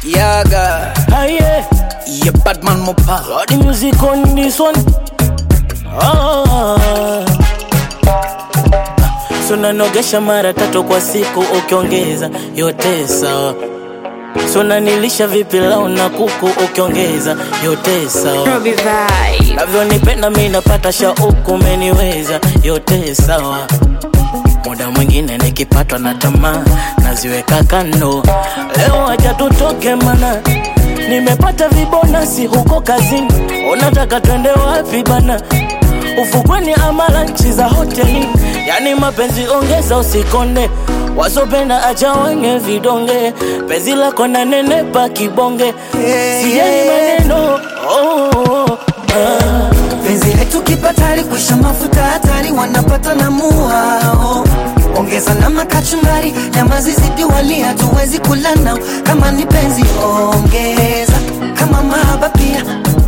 Yaga, Aye, yeah, Batman Mopa. got the music on this one. Ah. So nanogesha mara tatu kwa siku ukiongeza yote sawa. So nanilisha vipilau na kuku ukiongeza yote sawa. Robbie Vibe. Navyonipenda mi napata shauku, umeniweza yote sawa. Muda mwingine nikipatwa na tamaa naziweka kando. Leo acha tutoke mana nimepata vibonasi huko kazini. Unataka twende wapi bana? Ufukweni ama lanchi za hoteli? Yani mapenzi ongeza, usikonde wasopenda acha wenye vidonge. Penzi lako na nenepa kibonge, sijali maneno oh, oh, oh, ah. penzi letu kipatari kuisha mafuta hatari wanapata na muao ongeza na makachumbari nyama zizidi wali hatuwezi kula nao kama ni penzi ongeza kama mahaba pia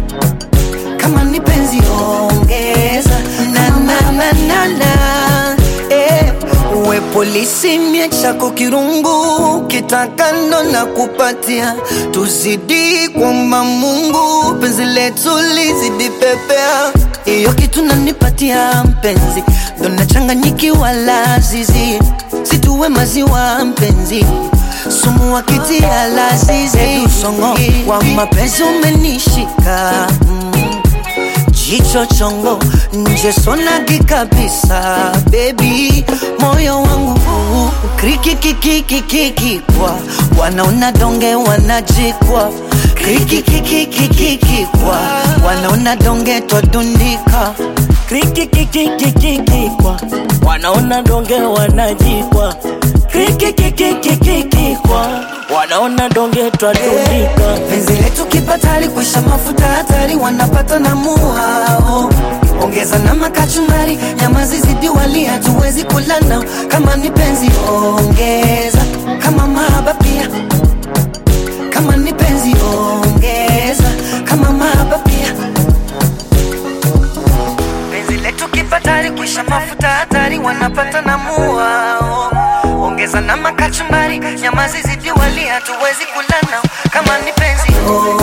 kama ni penzi ongeza na na na na na eh. uwe polisi mie chako kirungu kitakando na kupatia tuzidi kwamba mungu penzi letu lizidi pepea iyo kitu nanipatia mpenzi ndo nachanganyikiwa lazizi situwe maziwa mpenzi sumu wakitia lazizi usongo wa mapenzi umenishika mm jicho chongo nje sonagi kabisa bebi moyo wangu krikikikikikikikwa wanaona donge wanajikwa krikikikikikikikwa wanaona donge twadundika krikikikikikikwa wanaona donge wanajikwa krikikikikikikwa wanaona donge twadundika penzi letu kipatali kuisha mafuta hatari wanapata na muhao ongeza na makachumbari nyama zizidi wali hatuwezi kula nao kama ni penzi ongeza kama mahaba pia kama ni penzi ongeza kama mahaba pia penzi letu kipatali kuisha mafuta hatari wanapata na muhao ongeza na makachumbari nyama zizidi wali hatuwezi kula nao kama ni penzi ongeza